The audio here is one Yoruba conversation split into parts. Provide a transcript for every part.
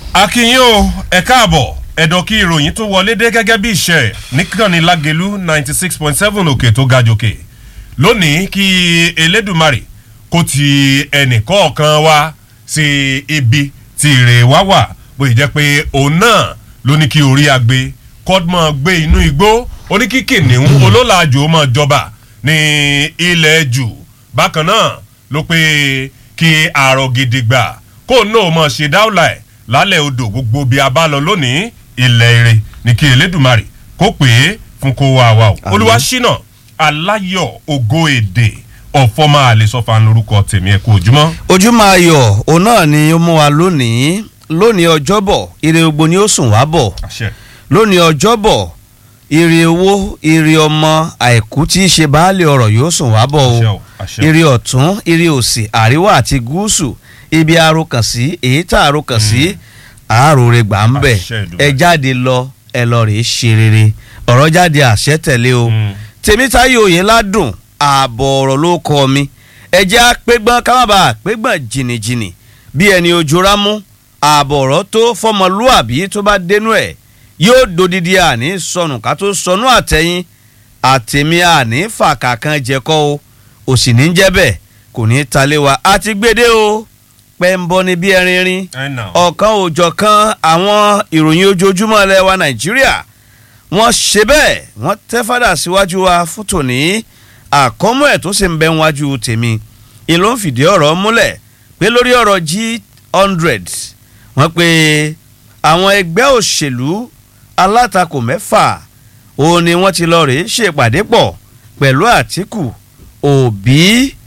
akínyìn o ẹ káàbọ̀ ẹ̀dọ̀ kí ìròyìn tó wọlé dé gẹ́gẹ́ bí iṣẹ́ níkànnì lágẹ̀lú ninety six point seven òkè tó ga jòkè lónìí kí elédùmarè kó ti ẹnìkọ̀ọ̀kan wá sí ibi tí ire wá wà bóyá jẹ́ pé òun náà ló ní kí orí agbe kọ́dmọ̀ gbé inú igbó ó ní kí kìnìún olólàjò máa jọba ní ilẹ̀ jù bákan náà ló pé kí àrò gidigba kó náà mọ̀ ṣe dáwọ́là ẹ̀ lálẹ́ odò gbogbo bíi a bá lọ lónìí ilẹ̀ ire ní kí elédùmarè kó pè é fún kó wá wa o olúwa ṣínà aláyọ̀ ògo èdè ọ̀fọ́mà àlesọ́fà lórúkọ tèmi ẹ̀ kú ojúmọ́. ojúmọ́ ayọ̀ òun náà ni ó mú wa lónìí lónìí ọjọ́bọ̀ ire gbogbo ni ó sùn wá bọ̀ àṣẹ lónìí ọjọ́bọ̀ ire owó ire ọmọ àìkú tí í ṣe baálé ọ̀rọ̀ yóò sùn wá bọ̀ Àṣẹ o o, àṣẹ. ire ọ̀tún ire òsì àríwá àti gúúsù ibi arokàn sí èyí tá arokàn sí àáròrè gbà ń bẹ̀ Àṣẹ Èdùmàrè. ẹ jáde lọ ẹ lọ rèé ṣe rere ọ̀rọ̀ jáde àṣẹ tẹ̀lé o Mm. tèmítáyé òye ládùn ààbọ̀ ọ̀rọ̀ ló kọ́ mi ẹ jẹ́ àpégbọ́n ká má bàa àpégbọ́n jìnnìjìnnì bí ẹni ojú rámú ààbọ̀ ọ̀rọ̀ tó fọmọlúàbí tó bá dénú ẹ̀ yóò dodidi àní sọnù ká tó sọnù àtẹ̀yìn àtẹ̀mí àní fàkà kan jẹ́kọ́ o òsì ní jẹ́ bẹ́ẹ̀ kò ní í talé wa a ti gbédé o pẹ́ńbọ́ ni bí ẹrin rin ẹ nà ọ̀kan òòjọ́ kan àwọn ìròyìn ojoojúmọ́ ilẹ̀ wa nàìjíríà wọ́n ṣe bẹ́ẹ̀ wọ́n tẹ́ fádà síwájú wa fún tòní àkọ́mọ́ ẹ̀ tó sì ń bẹ wájú tèmi ìlú ń fìdí ọ̀rọ̀ múlẹ̀ pé lórí ọ̀rọ̀ g hundred wọ́n pe àwọn ẹgbẹ́ òṣèlú alátakò mẹ́fà òun ni wọ́n ti lọ rèé ṣèpàdé pọ̀ pẹ̀lú àtìkù òbí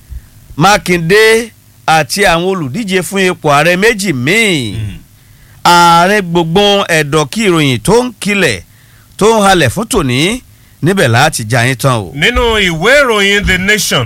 mákindé àti àwọn olùdíje fún ipò ààrẹ méjì míì ààrẹ gbogbo ẹ̀dọ̀ kí ìròyìn tó ń kilẹ̀ tó ń halẹ̀ fún tòní níbẹ̀ láti já yín tán o. nínú ìwé ìròyìn the nation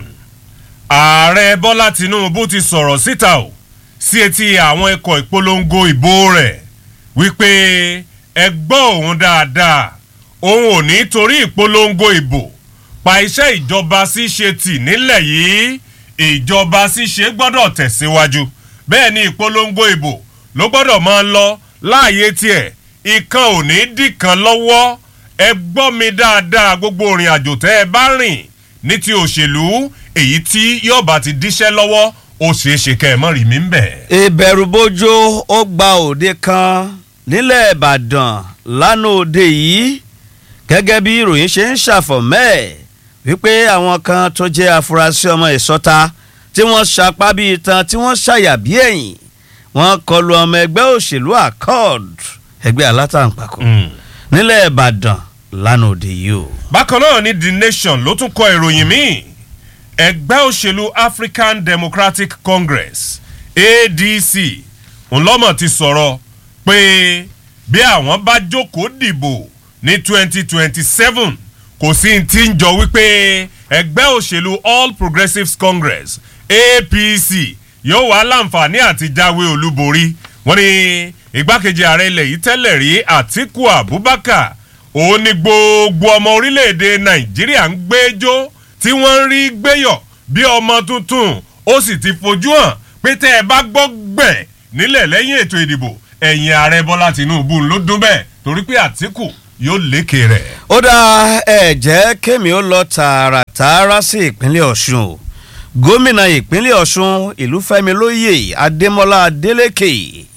ààrẹ bọ́lá tinubu ti sọ̀rọ̀ síta o sí etí àwọn ikọ̀ ìpolongo ìbò rẹ̀ wípé ẹ gbọ́ òun dáadáa òun ò ní torí ìpolongo ìbò pa iṣẹ́ ìjọba ṣíṣe tì nílẹ̀ yìí ìjọba ṣíṣe gbọ́dọ̀ tẹ̀síwájú bẹ́ẹ̀ ni ìpolongo ìbò ló gbọ́dọ̀ máa lọ láàyè tiẹ̀ ìkan ò ní dìkan lọ́wọ́ ẹ gbọ́ mi dáadáa gbogbo ìrìn àjò tẹ́ ẹ bá rìn ní ti òṣèlú èyí tí yóò bá ti díṣẹ́ lọ́wọ́ ó ṣeé ṣe kẹ́ ẹ mọ́ rí mi ń bẹ̀. ìbẹ̀rùbojo ó gba òde kan nílẹ̀ ìbàdàn lánàá òde yìí gẹ́gẹ́ bí ìròyìn ṣe ń ṣàfọ̀mẹ́ ẹ̀ wípé àwọn kan tó jẹ́ afurasí ọmọ ìsọta tí wọ́n ṣapá bíi tan tí wọ́n ṣàyà bí ẹ̀yìn wọ́n kọlu ọmọ ẹgbẹ́ òṣèlú accord ẹgbẹ́ alátàǹpàkò nílẹ̀ ìbàdàn lánàá òde yìí o. bákan náà ni the nation ló tún kọ ìròyìn míì ẹgbẹ́ òṣèlú african democratic congress adc ńlọ́mọ̀ ti sọ̀rọ̀ pé bí àwọn bá jókòó dìbò ní twenty twenty seven kò sí ti ń jọ wípé ẹgbẹ́ òṣèlú all progressives congress apc yóò wá láǹfààní àti jáwé olúborí wọ́n ní igbákejì ààrẹ ilẹ̀ yìí tẹ́lẹ̀ rí àtiku abubakar òun ni gbogbo ọmọ orílẹ̀-èdè nàìjíríà ń gbẹ́jọ́ tí wọ́n ń rí gbéyọ̀ bí ọmọ tuntun ó sì ti fojú hàn pé tẹ́ ẹ bá gbọ́ gbẹ̀ nílẹ̀ lẹ́yìn ètò ìdìbò ẹ̀yìn ààrẹ bọ́lá tinubu ló dún bẹ́ẹ̀ torí pé àtìkù yóò lékè rẹ̀. ó dá ẹ jẹ́ kémi ó lọ tààràtààrà sí ìpínlẹ̀ ọ̀ṣun o gómìnà ìpínlẹ̀ ọ̀ṣun ìlúfẹ́mi lóye adémọlá adélèké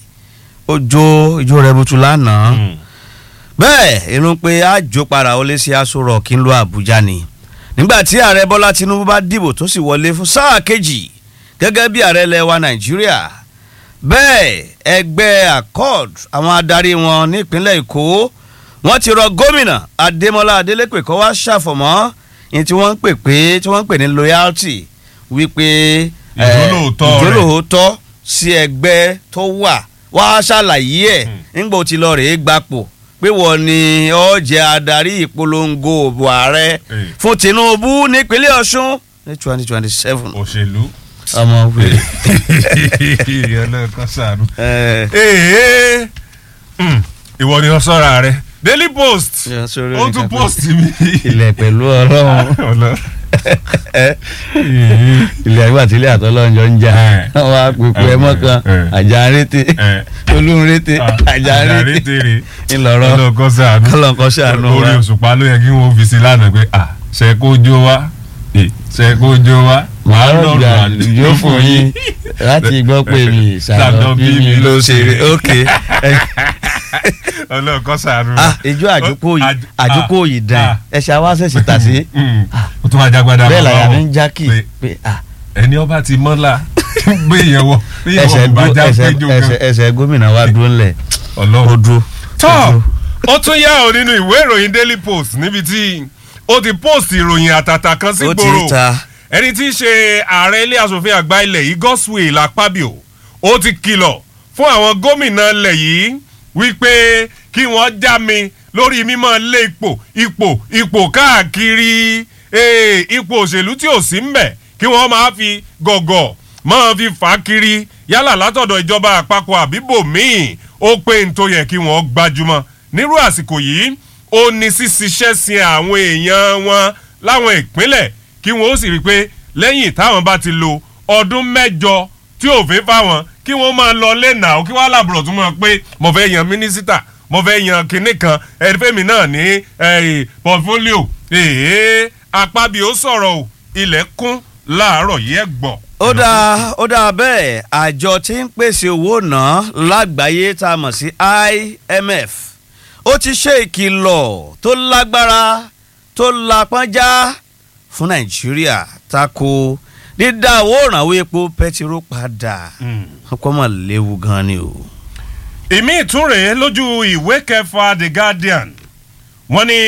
ojo ìjó rẹ̀ butu lánàá bẹ́ẹ̀ irun pé àjò para ó lé sí aṣọ rock ń lo àbújá ni nígbà tí ààrẹ bọ́lá tinubu bá dìbò tó sì wọlé fún sáà kejì gẹ́gẹ́ bí ààrẹ lẹ́wà nàìjíríà bẹ́ẹ̀ ẹgbẹ́ accord àwọn adarí wọn nípínlẹ̀ èkó wọ́n ti rọ gómìnà adémọlá adélèpé kó wá ṣàfọ̀mọ́ ní tí wọ́n ń pè pé tí wọ́n ń pè ní loyalty wípé eh, Ìjólóòótọ́ rẹ̀. ìjólóòótọ́ sí ẹgbẹ́ tó wà wá ṣàlàyé ẹ̀ nígbà ó ti lọ rèé gbapò pé wọ́n ní ó jẹ́ adarí ìpolongo òbò ààrẹ Eh. fún tinubu nípínlẹ̀ ọ̀ṣun ní twenty twenty seven òṣèlú. ọmọ wèrè. ọlọ́ọ̀kan sànú. Eh, ee mm, ìwọ ni wọ́n sọ́ra rẹ̀ daily post Yeah, sorry, ó tún nìkan pé- post mi. ilẹ̀ pẹ̀lú ọlọ́run. Ọlọ́- ilé àgbà tí ilé àtọ́lọ́njọ́ ń jà Eh. wọ́n á pèpè ẹ mọ́kàn Eh. àjà rété Eh. olóhùn rété àjà rété tere ńlọrọ̀ ọlọ́kọ́ sàánú kọ́lọ́nkọ́ ṣàánú wa. orí òṣùpá ló yẹ kí wọ́n fi sí lánàá pé à ṣe kó jó wá Eh, ṣe kó jó wá màá wàá rọ̀gbà lọ́rùn yóò fún yín láti gbọ́ pé mi ìsàlọ̀ bí mi ló ṣe rí ok ọlọ́kọ́ sàánú ah ìjọ àjókò yìí Àj- àjókò ah, yìí dán ah. ẹ ṣe àwa ṣẹ̀ṣẹ̀ tà sí Mm. ó tún wá jágbádá bẹ́ẹ̀ bàbá làyà wọn mi ń jákì pé pé ah ẹni ọba ti mọ́lá gbé yẹn wọ bí yẹn ẹsẹ̀ wọ bá gó- já ẹsẹ̀- péjọ ẹsẹ̀- kan ẹsẹ̀ gómìnà wa dúró ńlẹ̀ ó ọlọ́run. dúró. ó tọ́ dúró. ó tún yá ọ nínú ìwé ìròyìn daily post níbi tí ó ti post ìròyìn àtàtà kan sí ó ti gbòòrò ta ẹni tí í ṣe ààrẹ ilé asòfin àgbà ilẹ̀ yìí Godswill Akpabio ó ti kìlọ̀ fún àwọn gómìnà ilẹ̀ yìí wípé kí wọ́n já mi lórí mímọ́ lé ipò ipò ipò káàkiri eh, ipò òṣèlú tí ò sí mbẹ̀ kí wọ́n máa fi gọ̀gọ̀ máa fi fà á kiri yálà látọ̀dọ̀ ìjọba àpapọ̀ àbíbò míì ó pé n tó yẹ kí wọ́n gbajúmọ̀ nírú àsìkò yìí ó ní ṣíṣiṣẹ́ sin àwọn èèyàn wọn láwọn ìpínlẹ̀ kí wọ́n ó sì rí i pé lẹ́yìn táwọn bá ti lo ọdún mẹ́jọ tí òfin fáwọn kí wọ́n máa lọ lẹ́nà ó kí wọ́n lábùrọ̀ tún máa pé mo fẹ́ yan mínísítà mo fẹ́ yan kinní kan ẹ̀rífẹ́mi náà ní pọ̀fólíò èèyàn apábí ó sọ̀rọ̀ o ilẹ̀ kún láàárọ̀ yìí ẹ̀ gbọ́. ó dáa ó dáa bẹ́ẹ̀ àjọ tí ń pèsè owó náà lágbàáyé tá a mọ̀ sí IMF ó ti ṣe ìkìlọ̀ tó lágbára tó lápọ́njá fún Nàìjíríà tako dídá owó ìrànwọ́ epo pẹtiró padà ọkọ mọ̀ léwu gan ni o. ìmí ìtúnrè lójú ìwé kẹfà The Guardian wọ́n ní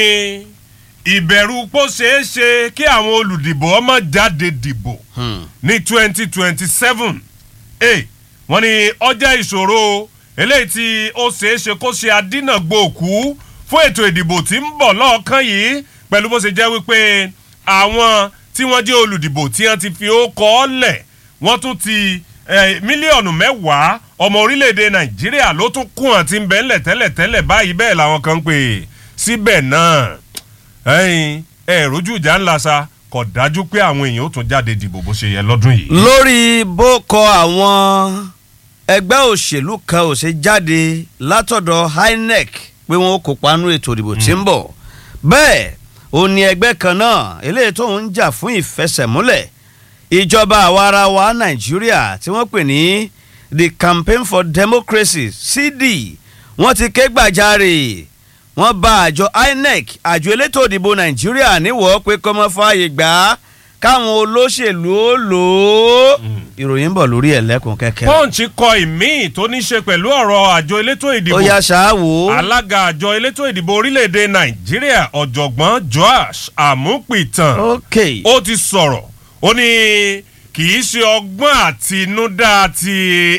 ìbẹ̀rù pó ṣeé ṣe kí àwọn olùdìbò ọmọ jáde dìbò Hmm. ní twenty twenty seven ẹ wọ́n ní ọjà ìṣòro eléyìí tí ó ṣeé ṣe kó ṣe adínàgbòkú fún ètò ìdìbò tí ń bọ̀ lọ́ọ̀kan yìí pẹ̀lú bó ṣe jẹ́ wípé àwọn tí wọ́n jẹ́ olùdìbò tí wọ́n ti fi ó kọ́ ọ́ lẹ̀ wọ́n tún ti eh, mílíọ̀nù mẹ́wàá ọmọ orílẹ̀-èdè nàìjíríà ló tún kún àti ń bẹ́ńlẹ̀ tẹ́lẹ̀tẹ́lẹ̀ báyìí bẹ́ẹ̀ làwọn kan ń pè é síbẹ̀ náà ẹ̀yin ẹ̀ rojú ìjà ńlá sa kò dájú pé àwọn èèyàn ó tún jáde dìbò bó ṣe yẹ lọ́dún yìí. lórí bó kọ àwọn ẹgbẹ́ òṣèlú kan ò ṣe jáde látọ̀dọ̀ INEC pé wọ́n ó kópa nínú ètò ìdìbò tí ń bọ̀ bẹ́ẹ̀ ó ní ẹgbẹ́ kan náà eléyìí tó ń jà fún ìfẹsẹ̀múlẹ̀ ìjọba àwarawa Nàìjíríà tí wọ́n pè ní the campaign for democracy CD wọ́n ti ké gbàjarè wọ́n bá àjọ INEC àjọ elétò ìdìbò Nàìjíríà níwọ̀ pé kọ́mọ́ fààyè gbà á káwọn olóṣèlú ó lò ó ìròyìn ń bọ̀ lórí ẹ̀lẹ́kùn kẹ́kẹ́. punch kọ ìmíì tó ní ṣe pẹ̀lú ọ̀rọ̀ àjọ elétò ìdìbò ó yá ṣáàwó. alága àjọ elétò ìdìbò orílẹ̀-èdè nàìjíríà ọ̀jọ̀gbọ́n joash amúpìtàn ok ó ti sọ̀rọ̀ ó ní kì í ṣe ọgbọ́n àtinúdá ti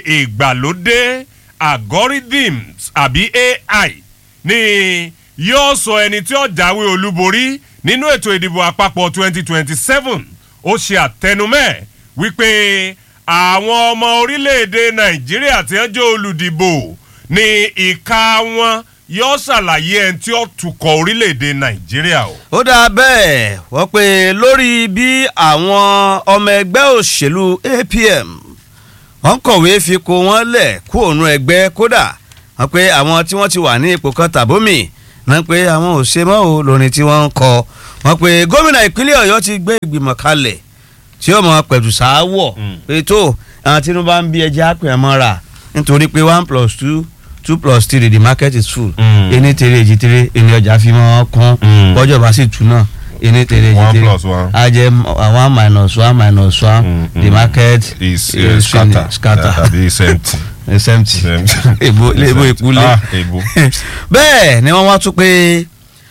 ìgbàlódé algorithms àbí AI ni yóò sọ ẹni tí ó jáwé olúborí nínú ètò ìdìbò àpapọ̀ 2027 ó ṣe àtẹnumẹ́ wípé àwọn ọmọ orílẹ̀-èdè nàìjíríà tí wọ́n jẹ́ olùdìbò ní ìka wọn yóò ṣàlàyé ẹni tí ó tukọ̀ orílẹ̀-èdè nàìjíríà o. ó dáa bẹ́ẹ̀ wọ́n pe lórí bí àwọn ọmọ ẹgbẹ́ òṣèlú APM wọ́n kọ̀wé fipò wọn lẹ̀ kú òun ẹgbẹ́ kódà wọ́n pe àwọn tí wọ́n ti wà ní ipò kan tàbómì náà pé àwọn ò ṣe mọ́ o lórin tí wọ́n ń kọ wọ́n pe gómìnà ìpínlẹ̀ ọ̀yọ́ ti gbé ìgbìmọ̀ kalẹ̀ tí ó mọ pẹ̀tù sááwọ̀ Mm. pé tó àwọn tinubu bá ń bí ẹja àpè ẹ̀ mọ́ra nítorí pé one plus two two plus three the market is full Mm. ení tere èjì tere ẹni ọjà fi mọ́ kún Mm. bọ́jọ́ bá sì tún náà ení tere èjì One tere plus one. a jẹ́ uh, one minus one minus one Mm, the mm. market is is uh, scatter finished, scatter tàbí sẹ́ǹtì. is empty Empty. èbó èbó ìkúlé ah èbó. bẹ́ẹ̀ ni wọ́n wá tún pé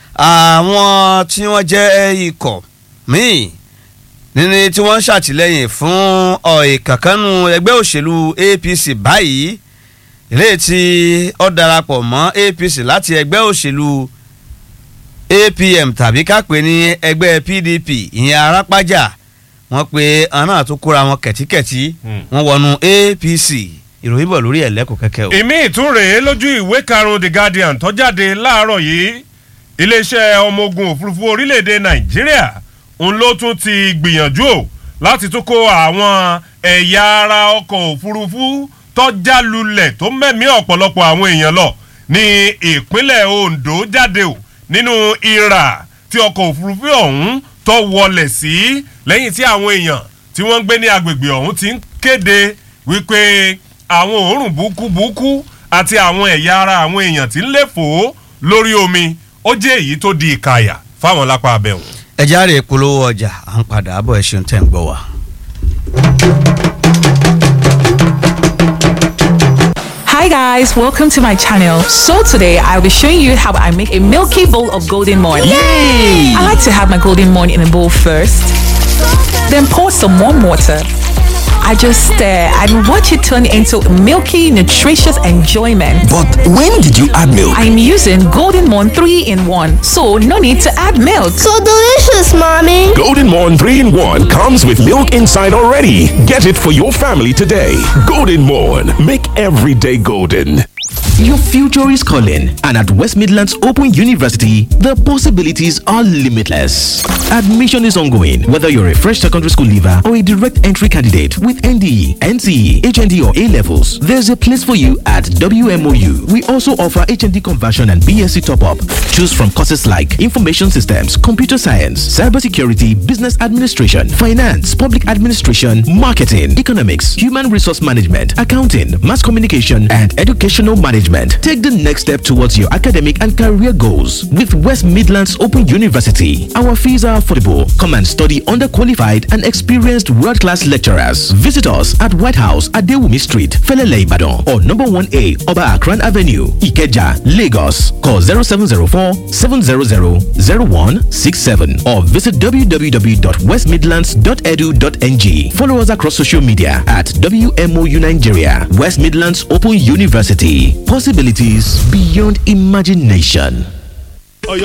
àwọn tí wọ́n jẹ́ ikọ̀ míì nínú tí wọ́n ń ṣàtìlẹ́yìn fún ìkànkánu ẹgbẹ́ òṣèlú APC báyìí eléyìí tí ó darapọ̀ mọ́ APC láti ẹgbẹ́ òṣèlú APM tàbí kápẹ́ ní ẹgbẹ́ PDP ìyẹn arápájà wọ́n pe àwọn náà tó kóra wọn kẹ̀tíkẹ̀tí Hmm. wọ́n wọnú APC ìròyìn bọ̀ lórí ẹ̀lẹ́kùn kẹ́kẹ́ o. ìmí ìtúnrè lójú ìwé karùn-ún the guardian tó jáde láàárọ̀ yìí iléeṣẹ́ ọmọ ogun òfurufú orílẹ̀-èdè nàìjíríà òun ló tún ti gbìyànjú o láti tún kó àwọn ẹ̀yà ara ọkọ̀ òfurufú tọ́já lulẹ̀ tó mẹ́mí ọ̀pọ̀lọpọ̀ àwọn èèyàn lọ ní ìpínlẹ̀ Ondo jáde o nínú ìrà tí ọkọ̀ òfurufú ọ̀hún tó wọlẹ̀ sí lẹ́yìn tí àwọn èèyàn tí wọ́n ń gbé ní agbègbè ọ̀hún ti ń kéde wípé àwọn òórùn búkúbúkú àti àwọn ẹ̀yà ara àwọn èèyàn tí ń léfò lórí omi ó jẹ́ èyí tó di ìkàyà fáwọn lápá abẹ́hùn. ẹ járe polówó ọjà à ń padà bọ̀ ẹ ṣeun tẹ̀ ń gbọ́ wa. Hi guys, welcome to my channel. So today I'll be showing you how I make a milky bowl of golden morn. Yay! I like to have my golden morn in a bowl first, then pour some warm water. I just stir and watch it turn into milky, nutritious enjoyment. But when did you add milk? I'm using Golden Morn 3 in 1, so no need to add milk. So delicious, mommy. Golden Morn 3 in 1 comes with milk inside already. Get it for your family today. Golden Morn. Make every day golden. Your future is calling, and at West Midlands Open University, the possibilities are limitless. Admission is ongoing, whether you're a fresh secondary school leaver or a direct entry candidate with NDE, NCE, HND, or A levels. There's a place for you at WMOU. We also offer HND conversion and BSc top up. Choose from courses like Information Systems, Computer Science, Cybersecurity, Business Administration, Finance, Public Administration, Marketing, Economics, Human Resource Management, Accounting, Mass Communication, and Educational Management. Take the next step towards your academic and career goals with West Midlands Open University. Our fees are affordable. Come and study under qualified and experienced world class lecturers. Visit us at White House at Dewumi Street, Felele Ibadan, or number 1A Oba Akran Avenue, Ikeja, Lagos. Call 0704 700 0167 or visit www.westmidlands.edu.ng. Follow us across social media at WMOU Nigeria, West Midlands Open University. Possibilities beyond imagination.